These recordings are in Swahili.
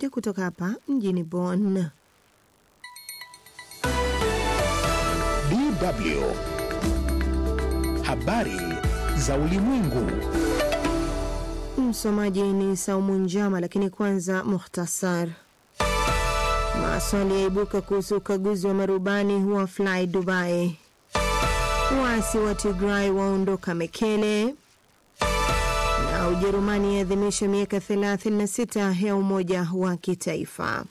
moja kutoka hapa mjini Bonn. DW habari za ulimwengu. Msomaji ni Saumu Njama, lakini kwanza muhtasar. Maswali yaibuka kuhusu ukaguzi wa marubani wa Fly Dubai. Waasi wa Tigray waondoka Mekele, na Ujerumani yaadhimisha miaka 36 ya umoja wa kitaifa.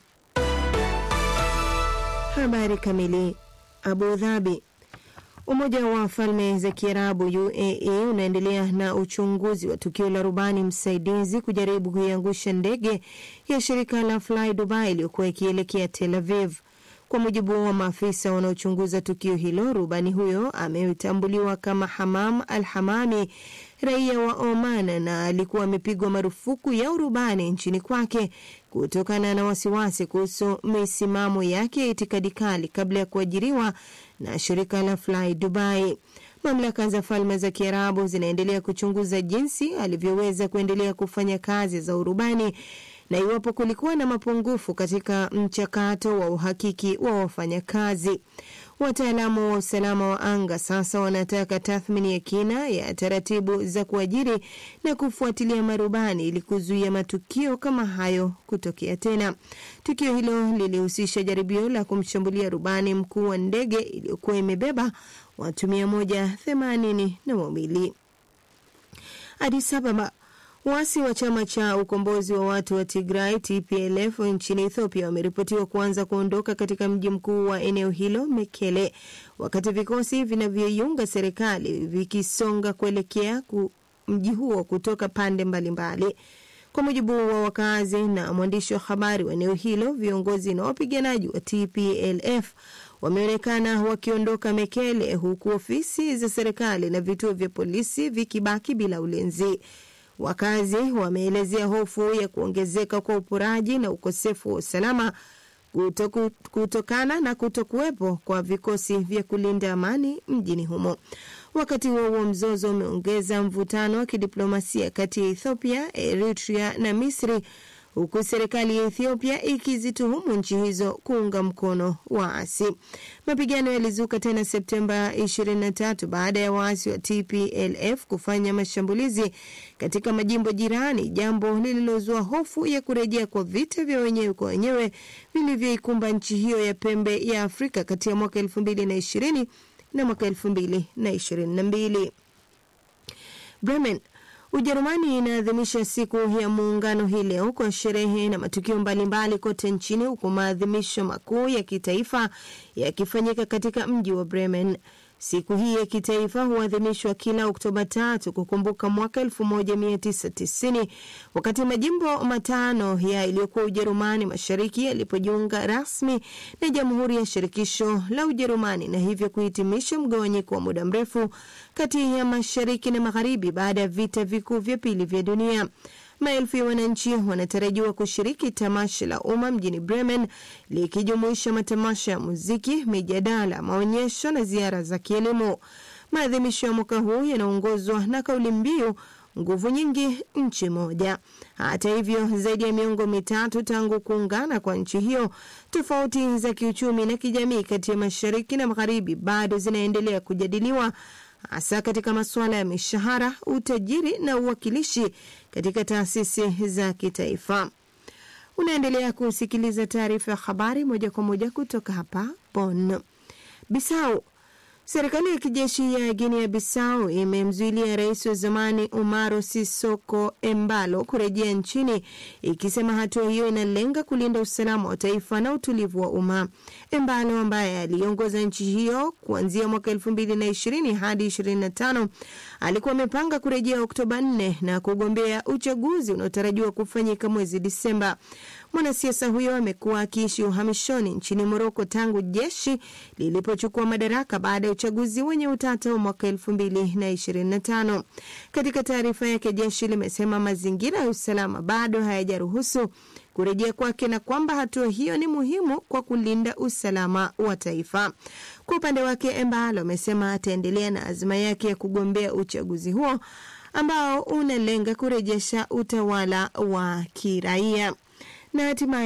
Habari kamili. Abu Dhabi. Umoja wa Falme za Kiarabu UAE unaendelea na uchunguzi wa tukio la rubani msaidizi kujaribu kuiangusha ndege ya shirika la Fly Dubai iliyokuwa ikielekea Tel Aviv. Kwa mujibu wa maafisa wanaochunguza tukio hilo, rubani huyo ametambuliwa kama Hamam Al Hamami, raia wa Oman, na alikuwa amepigwa marufuku ya urubani nchini kwake kutokana na wasiwasi kuhusu misimamo yake ya itikadi kali kabla ya kuajiriwa na shirika la Fly Dubai. Mamlaka za Falme za Kiarabu zinaendelea kuchunguza jinsi alivyoweza kuendelea kufanya kazi za urubani na iwapo kulikuwa na mapungufu katika mchakato wa uhakiki wa wafanyakazi. Wataalamu wa usalama wa anga sasa wanataka tathmini ya kina ya taratibu za kuajiri na kufuatilia marubani ili kuzuia matukio kama hayo kutokea tena. Tukio hilo lilihusisha jaribio la kumshambulia rubani mkuu wa ndege iliyokuwa imebeba watu mia moja themanini na wawili. Addis Ababa. Waasi wa chama cha ukombozi wa watu wa Tigray TPLF nchini Ethiopia wameripotiwa kuanza kuondoka katika mji mkuu wa eneo hilo Mekele, wakati vikosi vinavyoiunga serikali vikisonga kuelekea ku mji huo kutoka pande mbalimbali mbali. Kwa mujibu wa wakazi na mwandishi wa habari wa eneo hilo, viongozi na wapiganaji wa TPLF wameonekana wakiondoka Mekele, huku ofisi za serikali na vituo vya polisi vikibaki bila ulinzi. Wakazi wameelezea hofu ya kuongezeka kwa uporaji na ukosefu wa usalama kutoku, kutokana na kutokuwepo kwa vikosi vya kulinda amani mjini humo. Wakati huo huo, mzozo umeongeza mvutano wa kidiplomasia kati ya Ethiopia, Eritrea na Misri, huku serikali ya Ethiopia ikizituhumu nchi hizo kuunga mkono waasi. Mapigano yalizuka tena Septemba 23 baada ya waasi wa TPLF kufanya mashambulizi katika majimbo jirani, jambo lililozua hofu ya kurejea kwa vita vya wenyewe kwa wenyewe vilivyoikumba nchi hiyo ya pembe ya Afrika kati ya mwaka 2020 na mwaka 2022. Bremen Ujerumani inaadhimisha siku ya muungano hii leo kwa sherehe na matukio mbalimbali kote nchini huku maadhimisho makuu ya kitaifa yakifanyika katika mji wa Bremen. Siku hii ya kitaifa huadhimishwa kila Oktoba tatu kukumbuka mwaka 1990 wakati majimbo matano ya iliyokuwa Ujerumani Mashariki yalipojiunga rasmi na Jamhuri ya Shirikisho la Ujerumani na hivyo kuhitimisha mgawanyiko wa muda mrefu kati ya Mashariki na Magharibi baada ya vita vikuu vya pili vya dunia. Maelfu ya wananchi wanatarajiwa kushiriki tamasha la umma mjini Bremen likijumuisha matamasha ya muziki, mijadala, maonyesho na ziara za kielimu. Maadhimisho ya mwaka huu yanaongozwa na kauli mbiu nguvu nyingi nchi moja. Hata hivyo, zaidi ya miongo mitatu tangu kuungana kwa nchi hiyo, tofauti za kiuchumi na kijamii kati ya mashariki na magharibi bado zinaendelea kujadiliwa hasa katika masuala ya mishahara, utajiri na uwakilishi katika taasisi za kitaifa. Unaendelea kusikiliza taarifa ya habari moja kwa moja kutoka hapa Bonn. Bisau. Serikali ya kijeshi ya Guinea Bissau imemzuilia rais wa zamani Umaro Sisoko Embalo kurejea nchini ikisema hatua hiyo inalenga kulinda usalama wa taifa na utulivu wa umma. Embalo ambaye aliongoza nchi hiyo kuanzia mwaka elfu mbili na ishirini hadi ishirini na tano alikuwa amepanga kurejea Oktoba 4 na kugombea uchaguzi unaotarajiwa kufanyika mwezi Disemba. Mwanasiasa huyo amekuwa akiishi uhamishoni nchini Moroko tangu jeshi lilipochukua madaraka baada ya uchaguzi wenye utata wa mwaka elfu mbili na ishirini na tano. Katika taarifa yake, jeshi limesema mazingira ya usalama bado hayajaruhusu kurejea kwake na kwamba hatua hiyo ni muhimu kwa kulinda usalama wa taifa. Kwa upande wake, Embalo amesema ataendelea na azma yake ya kugombea uchaguzi huo ambao unalenga kurejesha utawala wa kiraia na hatimaye